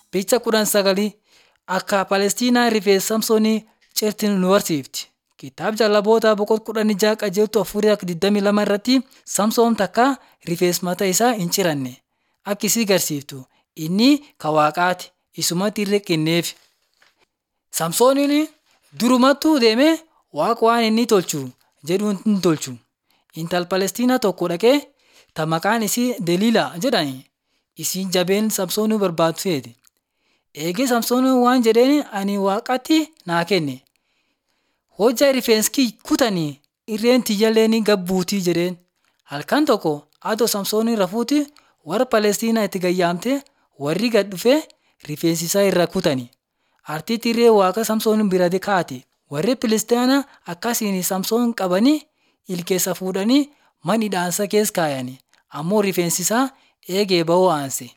Picha kudhan sagalii akka Palestiinaa rifeensa Samsoonii ceerti nu barsiifti. Kitaaba Jaalaboota boqonnaa kudhan ja'a qajeeltuu afurii akka 22 irratti Samsoon takka rifeensa mataa isaa hin ciranne akka isii agarsiiftu inni kan waaqaati isumatti irree kenneef. Samsooniin durumattuu deemee waaqa waan inni tolchu jedhu hin tolchu. Intala Palestiinaa tokko dhaqee ta maqaan isii Deliilaa jedhani isiin jabeen Samsoonii barbaaddu feete. Eegee Samsooniin waan jedheen ani waaqatti naa kenne. Hojjaa rifeensi kutanii irreen tiyyallee ni gabbuutii jedheen. Halkan tokko adoo Samsooniin rafuuti warra Palestiinaa itti gayyaamte warri gad dhufee rifeensi isaa irraa kutani. Artiitti irree waaqa Samsoon bira kaate. Warri Filistiyaanaa akkasiin Samsoon qabanii ilkeessa fuudhanii mana hidhaansaa keessa kaayani. Ammoo rifeensi isaa eegee ba'uu aanse.